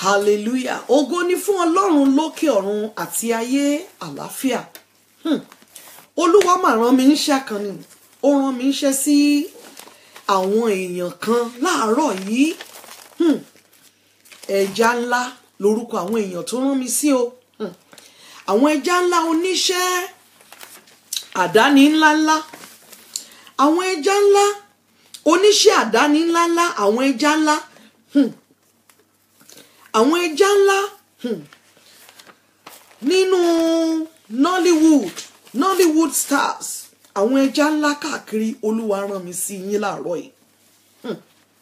hallelujah ògo ni fún ọlọ́run lókè ọ̀run àti ayé àlàáfíà Hmm. olúwa mà rán mi níṣẹ́ kan ni ó rán mi níṣẹ́ sí àwọn èèyàn kan láàárọ̀ yìí Hmm. ẹja ńlá lórúkọ àwọn èèyàn tó rán mi sí o Hmm. àwọn ẹja ńlá oníṣẹ́ àdáni ńláńlá àwọn ẹja ńlá oníṣẹ́ àdáni ńláńlá àwọn ẹja ńlá Hmm. àwọn ẹja ńlá hmm, nínú Nollywood Nollywood stars àwọn ẹja ńlá káàkiri olúwa rán mi sí yín láàárọ̀ yìí Hmm.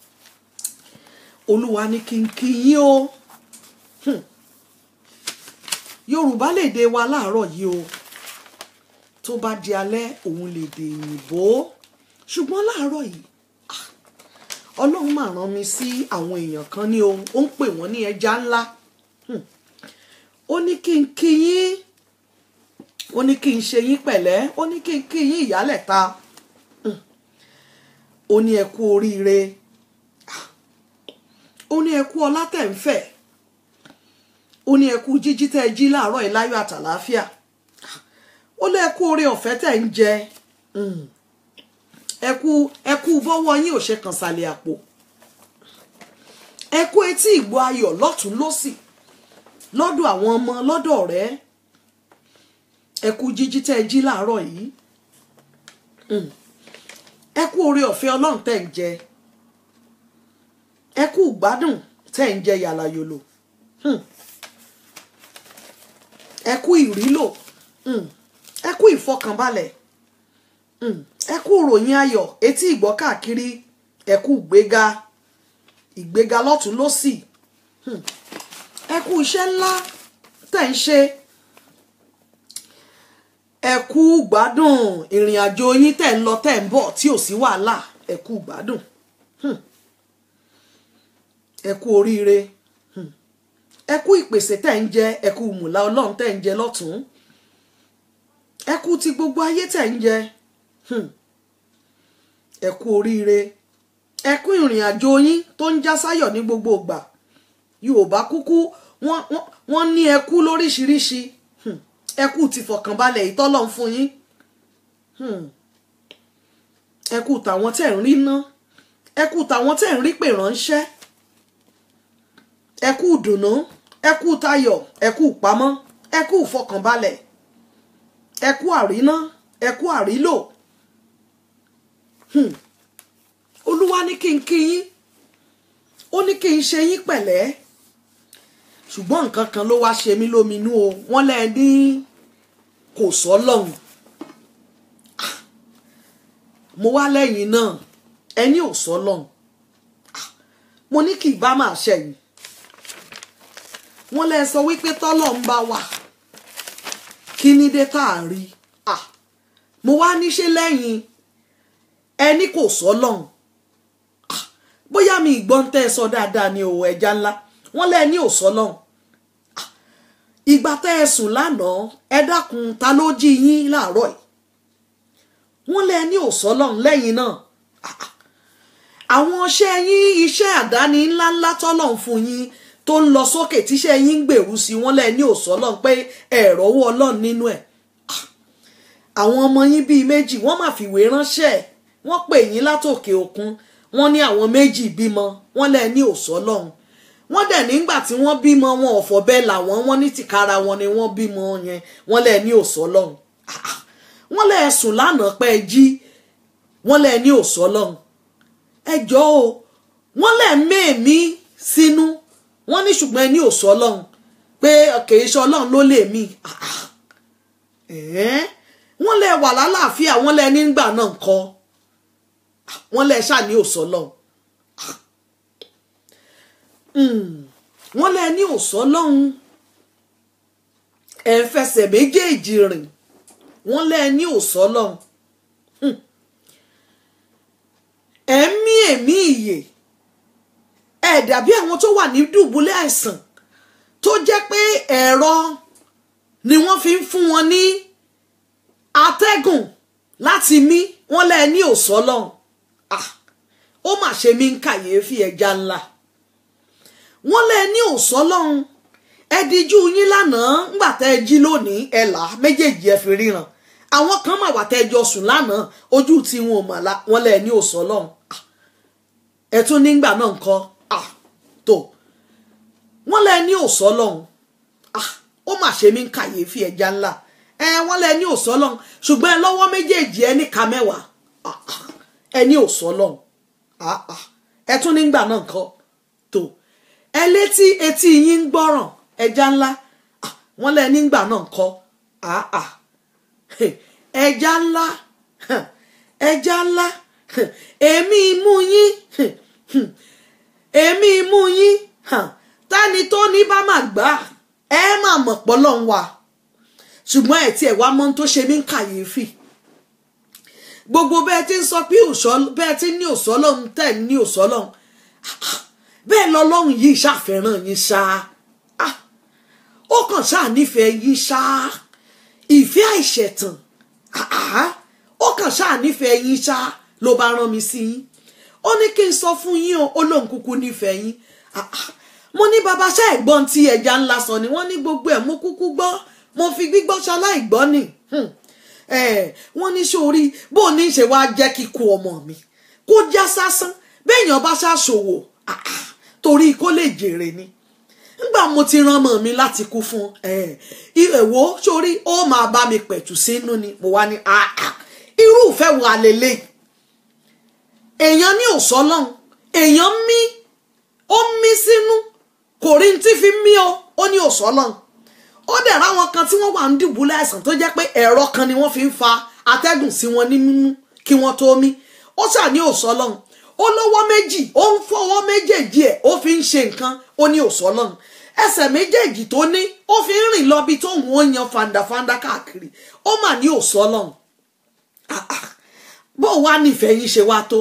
olúwa ní kí n kí yín o Hmm. yorùbá lè dé wa láàárọ̀ yìí o tó bá di alẹ́ òun lè dé òyìnbó ṣùgbọ́n láàárọ̀ yìí ọlọ́run máa rán mi sí àwọn èèyàn kan ní ohun ó ń pè wọ́n ní ẹja ńlá Hmm. ó ní kí n kí yín ó ní kí n ṣe yín pẹ̀lẹ́ ó ní kí n kí yín ìyálẹ̀ta Hmm. ó ní ẹ kú oríire Ah. ó ní ẹ kú ọlá tẹ̀ ń fẹ̀ ó ní ẹ kú jíjí tẹ́ ẹ jí láàárọ̀ yìí láyọ̀ àtàlàáfíà Ah. ó lé ẹ kú oore ọ̀fẹ́ tẹ̀ ń jẹ Hmm ẹkú ẹkú bọ́wọ́ yín ò ṣe kàn sàlẹ̀ àpò ẹkú etí ìgbọ́ ayọ̀ lọ́tún lọ́sì lọ́dọ̀ àwọn ọmọ lọ́dọ̀ ọ̀rẹ́ ẹkú jíjí tẹ́ ẹ jí láàárọ̀ yìí Mm. ẹkú oore ọ̀fẹ́ ọlọ́run tẹ́ ń jẹ ẹkú gbádùn tẹ́ ń jẹ yàlàyòlò Mm. ẹkú ìrílò Mm. ẹkú ìfọkànbalẹ̀ Mm. ẹ kú ìròyìn ayọ̀ etí ìgbọ́ káàkiri ẹ kú ìgbéga ìgbéga lọ́tún lọ́sì Hmm. ẹ kú iṣẹ́ ńlá tẹ̀ ń ṣe ẹ kú gbádùn ìrìn àjò yín tẹ̀ ń lọ tẹ̀ ń bọ̀ tí ò sí wàhálà ẹ kú gbádùn Hmm. ẹ kú oríire Hmm. ẹ kú ìpèsè tẹ̀ ń jẹ ẹ kú mùlá ọlọ́run tẹ̀ ń jẹ lọ́tún ẹ kú ti gbogbo ayé tẹ̀ ń jẹ Hmm. ẹ kú oríire ẹ kú ìrìn àjò yín tó ń já sáyọ̀ ní gbogbo ìgbà yorùbá kúkú wọ́n wọ́n wọ́n ní ẹ kú lóríṣiríṣi Hmm. ẹ kú ti fọkànbalẹ̀ ìtọ́lọ̀ ń fún yín Hmm. ẹ kú tàwọn tẹ̀ ń rí ná ẹ kú tàwọn tẹ̀ ń rí pè ránṣẹ́ ẹ kú dùnnú ẹ kú tayọ̀ ẹ kú pamọ́ ẹ kú fọkànbalẹ̀ ẹ kú àríná ẹ kú àrílò Hmm. olúwa ní kí n kí yín ó ní kí n ṣe yín pẹ̀lẹ́ ṣùgbọ́n nǹkan kan ló wá ṣe mí lóminú o wọ́n lẹ́ ní kò sọ́lọ́hún Ah. mo wá lẹ́yìn náà ẹni ò sọ́lọ́hún Ah. mo ní kì í bá máa ṣẹ̀yìn wọ́n lẹ́ sọ wípé tọ́lọ̀ ń bá wà kí ní dé tá à ń rí Ah. mo wá níṣẹ́ lẹ́yìn ẹni kò sọ lọ́hùn Ah, bóyá mi ìgbọ́n tẹ́ ẹ sọ dáadáa ni o ẹja ńlá wọ́n lẹ́ ní ò sọ lọ́hùn Ah, ìgbà tẹ́ ẹ sùn lánàá ẹ dákun ta ló jí yín láàárọ̀ yìí wọ́n lẹ́ ní ò sọ lọ́hùn lẹ́yìn náà Ah, ah. àwọn iṣẹ́ yín iṣẹ́ àdáni ńláńlá tọ́lọ́hún fún yín tó ń lọ sókè tíṣẹ́ yín ń gbèrú sí wọ́n lẹ́ ní ò sọ lọ́hùn pé ẹ̀rọ owó ọlọ́run nínú ẹ̀ àwọn ọmọ yín bíi méjì wọ́n máa fìwé ránṣẹ́ ẹ̀ wọ́n pè yín látòkè òkun wọ́n ní àwọn méjì bímọ wọ́n lẹ ní òsọ lọ́hùn wọ́n dẹ̀ nígbà tí wọ́n bímọ wọn ò fọ̀bẹ làwọn wọ́n ní tìkára wọn ni wọ́n bímọ yẹn wọ́n lẹ ní òsọ lọ́hùn Ah, ah. wọ́n lẹ sùn lánàá pẹ́ jí wọ́n lẹ ní òsọ lọ́hùn ẹ jọ̀ọ́ o wọ́n lẹ mẹ́ẹ̀mí sínú wọ́n ní ṣùgbọ́n ẹ ní òsọ lọ́hùn pé kìí ṣe ọlọ́run ló lè mí Ah, ah. Ẹ̀ẹ́? wọ́n lẹ wà lálàáfíà wọ́n lẹ nígbà náà kọ́ wọ́n lẹ ṣáà ní òsọ lọ́hùn wọ́n lẹ ní òsọ lọ́hùn ẹ̀ ń fẹsẹ̀ méjèèjì rìn wọ́n lẹ ní òsọ lọ́hùn ẹ̀ ń mí èmí ìyè ẹ̀ dàbí àwọn tó wà ní dùbúlẹ̀ àìsàn tó jẹ́ pé ẹ̀rọ ni wọ́n fi ń fún wọn ní atẹ́gùn láti mí wọ́n lẹ ní òsọ lọ́hùn ah ó mà ṣe mí ń kàyéfì ẹja ńlá wọ́n lẹ ní òsọ́lọ́hún ẹ dijú yín lánàá ńgbà tẹ́ ẹ jí lónìí ẹ là á méjèèjì ẹ fi ríran àwọn kan mà wà tẹ́ ẹ jọ sùn lánàá ojú tí wọn ò mà la wọ́n lẹ ní òsọ́lọ́hún ẹ tún nígbà náà ńkọ́ tó wọ́n lẹ ní òsọ́lọ́hún ó mà ṣe mí ń kàyéfì ẹja ńlá ẹ wọ́n lẹ ní òsọ́lọ́hún ṣùgbọ́n ẹ lọ́wọ́ méjèèjì ẹ ní ka mẹ́wàá ẹ ní òsọ́lọ́hún ẹ tún nígbà náà ńkọ́ tó ẹ létí etí yín ń gbọ́ràn ẹja ńlá wọ́n lẹ nígbà náà ńkọ́ ẹja ńlá ẹja ńlá èmi imú yín èmi imú yín tani tó ní bá má gbà ẹ má mọ̀ pọ́lọ́ ń wà ṣùgbọ́n ẹ̀ tí ẹ̀ wá mọ́ tó ṣe mí ń kàyéfì gbogbo bẹ́ẹ̀ ti ń sọ pé bẹ́ẹ̀ ti ní òsọ́lọ́hún tẹ̀ ní òsọ́lọ́hún bẹ́ẹ̀ lọ́lọ́hún yìí ṣàfẹ́ràn yín ṣá ó kàn ṣáà nífẹ̀ẹ́ yín ṣá ìfẹ́ àìṣẹ̀tàn ó kàn ṣáà nífẹ̀ẹ́ yín ṣá ló bá rán mi sí yín ó ní kí n sọ fún yín o ó lóun kúkú nífẹ̀ẹ́ yín mo ní baba ṣá ẹ̀gbọ́n tí ẹja ńlá sọ ni wọ́n ní gbogbo ẹ̀ mo kúkú gbọ́ mo fi gbígbọ́ ṣaláì gbọ́ ni wọ́n ní sórí bó ní ṣe wá jẹ́ kíkú ọmọ mi kó já sásán béèyàn bá ṣàṣòwò torí kó lè jèrè ni nígbà mo ti rán ọmọ mi láti kú fún ìrẹ̀wò sórí ó máa bá mi pẹ̀tù sínú ni mo wá ní irú ìfẹ́ wo àlélẹ́ èèyàn ní òsọ́lọ́hún èèyàn mí ó mí sínú kò rí tí fi mí o ó ní òsọ́lọ́hún ó dẹ̀ ráwọn kan tí wọ́n wà ń dùbúlẹ̀ àìsàn tó jẹ́ pé ẹ̀rọ kan ni wọ́n fi ń fa atẹ́gùn sí wọn ní mímú kí wọ́n tó mí ó ṣà ní òsọ́lọ́hún ó lọ́wọ́ méjì ó ń fọwọ́ méjèèjì ẹ̀ ó fi ń ṣe nǹkan ó ní òsọ́lọ́hún ẹsẹ̀ méjèèjì tó ní ó fi ń rìn lọ bí tóun ó yan fandafanda káàkiri ó mà ní òsọ́lọ́hún bó wá nífẹ̀ẹ́ yín ṣe wá tó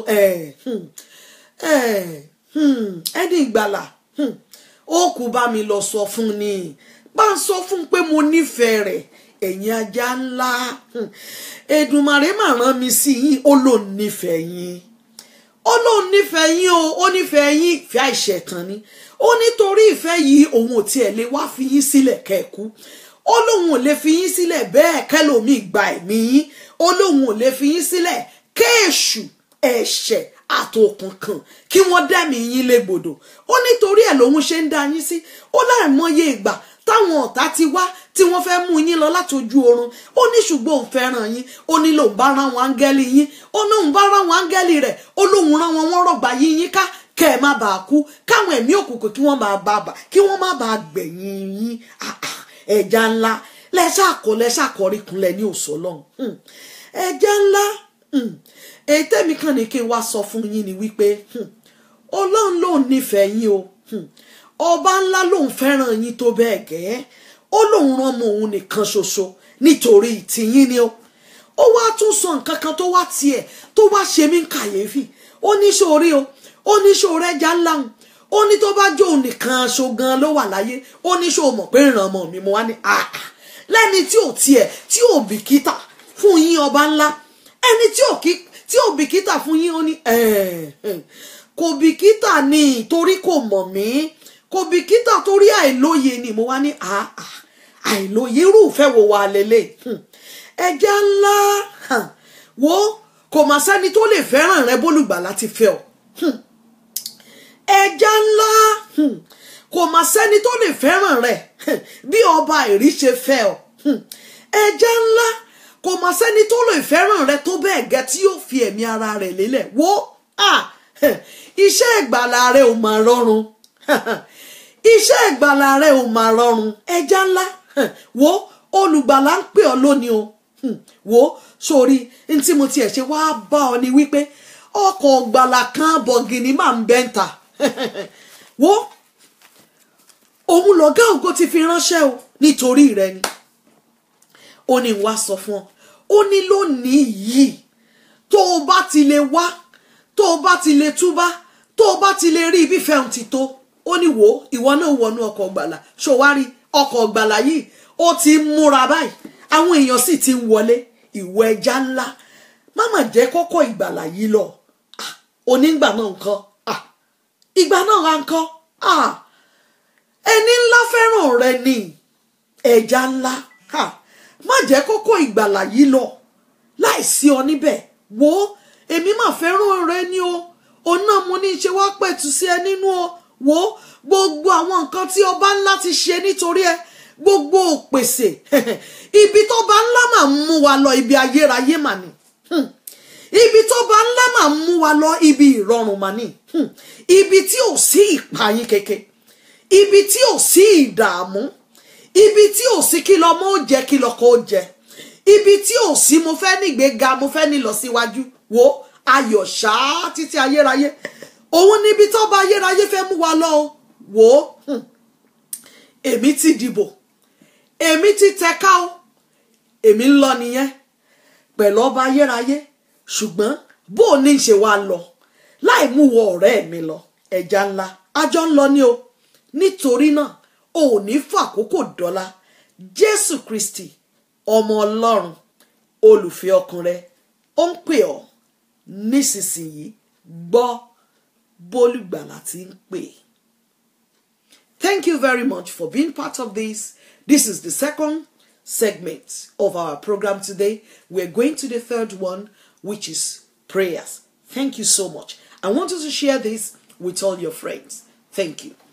ẹni ìgbàlà ó kú bá mi lọ sọ fún ni bá ń sọ fún pé mo nífẹ̀ẹ́ rẹ̀ ẹ̀yin ajá ńlá Èdùmàrè mà rán mi sí yín ó lòun nífẹ̀ẹ́ yín ó lòun nífẹ̀ẹ́ yín o ó nífẹ̀ẹ́ yín ìfẹ́ àìṣẹ̀tàn ni ó nítorí ìfẹ́ yìí òun ò tiẹ̀ lè wá fi yín sílẹ̀ kẹ́ẹ̀kú ó lóun ò lè fi yín sílẹ̀ bẹ́ẹ̀ kẹ́lòmíì gba ẹ̀mí yín ó lóun ò lè fi yín sílẹ̀ kéèṣù ẹ̀ṣẹ̀ àtòkùnkùn kí wọ́n dẹ́mi yín légbodò ó nítorí ẹ̀ lòun ṣe ń dá yín sí ó láìmọye ìgbà táwọn ọ̀tá ti wá tí wọ́n fẹ́ mú yín lọ láti ojú oorun ó ní ṣùgbọ́n òun fẹ́ràn yín ó ní lòun bá rán wọn áńgẹ́lì yín ó ní òun bá rán wọn áńgẹ́lì rẹ̀ ó lóun rán wọn wọ́n rọ̀gbà yín yín ká kẹ́ ẹ̀ má bàa kú káwọn ẹ̀mí òkùnkùn kí wọ́n máa bá bà kí wọ́n má bàa gbẹ̀yìn yín ẹja ńlá lẹ́sà àkọ́ lẹ́sà àkọ́ríkunlẹ̀ ní òṣòlọ́hún ẹja ńlá èyí tẹ́mi kàn ní kí n wá sọ fún yín ni wípé ọlọ́run lòun nífẹ̀ẹ́ yín o ọba ńlá lòun fẹ́ràn yín tó bẹ́ẹ̀ gẹ́ ó lòun rán ọmọ òun nìkan ṣoṣo nítorí tìyín ni ó ó wá tún sọ nǹkan kan tó wá tiẹ̀ tó wá ṣe mí kàyéfì ó ní sórí o ó ní sórí ẹja ńlá ń ó ní tó bá jó nìkan aṣọ gan ló wà láyé ó ní sọ mọ̀ pé ìràn ọmọ mi mo wá ní àà lẹ́ni tí ò tiẹ̀ tí ò bìkítà fún yín ọba ńlá ẹni tí ò kí tí ò bìkítà fún yín ó ní kò bìkítà ni torí kò mọ̀ mí kò bìkítà torí àìlóye ni mo wá ní àà àìlóye irúfẹ́ wo wà lélẹ̀ ẹja ńlá wo kò mà sẹ́ni tó lè fẹ́ràn rẹ bólùgbà láti fẹ́ ọ ẹja ńlá kò mà sẹ́ni tó lè fẹ́ràn rẹ bí ọba ìrí ṣe fẹ́ ọ ẹja ńlá kò mà sẹ́ni tó lè fẹ́ràn rẹ tó bẹ́ẹ̀ gẹ́ tí yóò fi ẹ̀mí ara rẹ̀ lélẹ̀ wo iṣẹ́ ìgbàlà rẹ ò mà rọrùn iṣẹ́ ìgbàlà rẹ ò mà rọrùn ẹja ńlá wo olùgbàlà ń pè ọ́ lónìí o wo sórí ntí mo tiẹ̀ ṣe wáá bá ọ ni wípé ọkọ̀ ọ̀gbàlà kan bọ̀gìnì máa ń bẹ́ńtà wo òun lọ̀gá ògo ti fi ránṣẹ́ o nítorí rẹ ni ó ní wá sọ fún ọ ó ní lónìí yìí tó o bá ti lè wá tó o bá ti lè túbá tó o bá ti lè rí ibi fẹ́hùn ti tó ó ní wò ó ìwọ náà wọnú ọkọ̀ ọ̀gbàlà ṣòwárí ọkọ̀ ọ̀gbàlà yìí ó ti ń múra báyìí àwọn èèyàn sì ti ń wọlé ìwọ ẹja ńlá má mà jẹ́ kọ́kọ́ ìgbàlà yìí lọ onígbà náà nǹkan ìgbà náà ra nǹkan ẹni ńlá fẹ́ràn rẹ ni ẹja ńlá ha má jẹ́ kókó ìgbàlà yìí lọ láìsí ọ níbẹ̀ wo èmi mà fẹ́ràn rẹ ni o òun náà mo ní í ṣe wá pẹ̀tù sí ẹ nínú o wo gbogbo àwọn nǹkan tí ọba ńlá ti ṣe nítorí ẹ gbogbo òpèsè ibi tọ́ba ńlá mà ń mú wa lọ ibi ayérayé mà ni Hmm. ibi tọ́ba ńlá mà ń mú wa lọ ibi ìrọ̀rùn mà ni Hmm. ibi tí ò sí ìpayín keke ibi tí ò sí ìdààmú ibi tí ò sí kí lọmọ ó jẹ kí lọkọ ó jẹ ibi tí ò sí mo fẹ́ nígbéga mo fẹ́ ní lọ síwájú wo ayọ̀ ṣáá títí ayérayé òun níbi tọ́ba ayérayé fẹ́ mú wa lọ o wò ó hmm, èmi ti dìbò èmi ti tẹ̀ka o èmi ń lọ nìyẹn pẹ̀lú ọba ayérayé ṣùgbọ́n bó o ní ṣe wá lọ láì mú wọ ọ̀rẹ́ mi lọ ẹja ńlá ajọ́ ń lọ ní o nítorí náà o ò ní fàkókò dọ́là jésù kristi ọmọ ọlọ́run olùfẹ́ ọkàn rẹ ó ń pè ọ́ nísinsìnyí gbọ́ bólúgbàlà tí ń pè. Thank you very much for being part of this. This is the second segment of our program today. We're going to the third one, which is prayers. Thank you so much. I want you to share this with all your friends. Thank you.